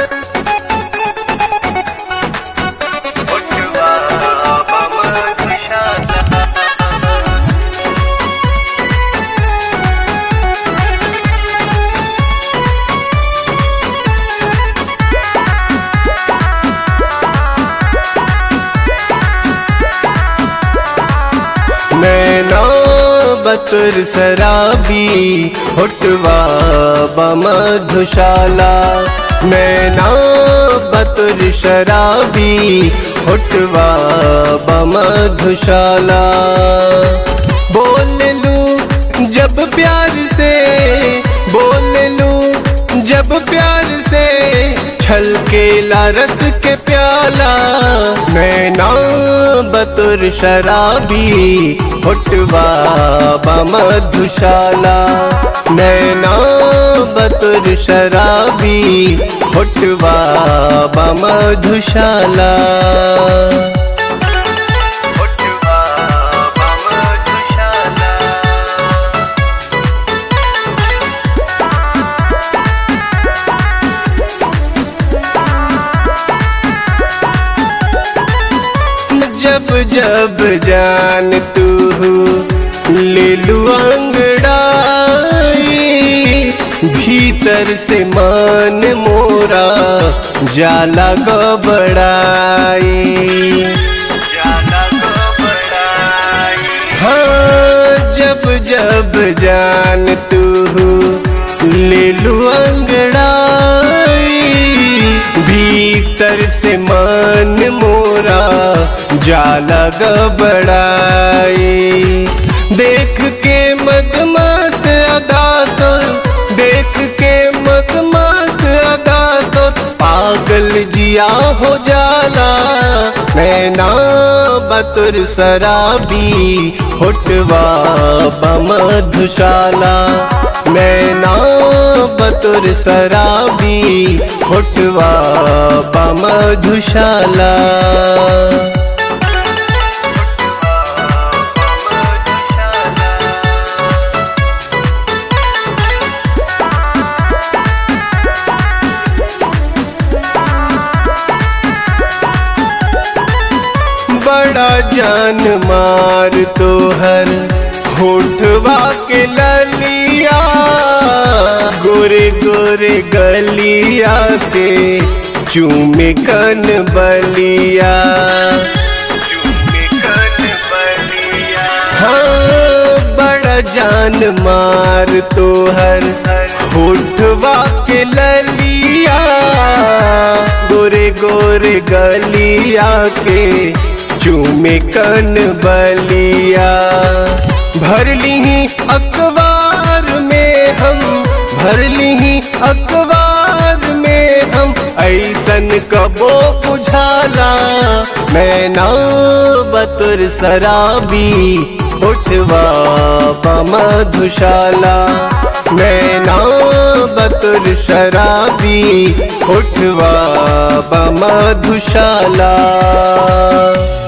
नैना बतुर शराबी होटवा बमधुशाला नैना बतुर शराबी होटवा बमधुशाला बोल लूं जब प्यार से बोल लूं जब प्यार से छलकेला रस के प्याला नैना बतुर शराबी होटवा बमधुशाला नैना बतुर शराबी होटवा बमधुशाला जब जब जान तू ले लू अंगड़ाई भीतर से मान मोरा जाला गबड़ाई हाँ जब जब जान तू ले लू अंगड़ाई भीतर से मन मोरा जाला गबड़ाई देख के मत मत अदा तो देख के मत मत अदा तो पागल जिया हो जाला नैना बतुर शराबी होटवा बमधुशाला नैना बतुर शराबी होटवा बमधुशाला बड़ा जान मार तो हर होठवा के ललिया गोरे गोरे गलिया के चूमे कन बलिया हाँ बड़ा जान मार तो हर होठवा के ललिया गोरे गोरे गलिया के चूमे कन बलिया भर ली अखबार में हम भर ली अखबार में हम ऐसन कबो बुझाला नैना बतुर शराबी उठवा बमधुशाला नैना बतुर शराबी उठवा बमधुशाला